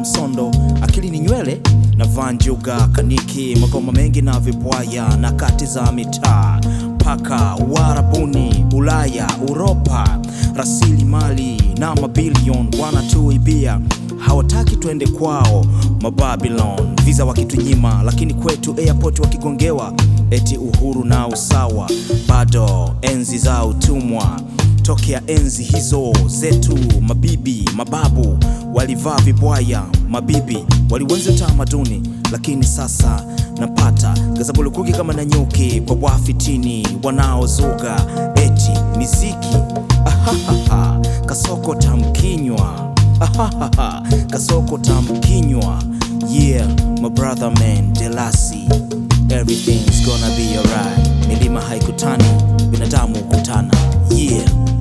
msondo akili ni nywele na vanjuga kaniki magoma mengi na vibwaya na kati za mitaa paka Uarabuni, Ulaya, Uropa, rasilimali na mabilion wanatuibia, hawataki twende kwao Mababilon, visa wakitunyima, lakini kwetu airport wakigongewa, eti uhuru na usawa, bado enzi za utumwa tokea enzi hizo zetu, mabibi mababu walivaa vibwaya, mabibi waliwenzi utamaduni, lakini sasa napata gazabulukuki kama na nyuki kwa wafitini wanaozuga eti miziki ahahaha, kasoko tamkinywa ahahaha, kasoko tamkinywa yeah my brother man Delasi everything's gonna be alright milima haikutani binadamu kutana yeah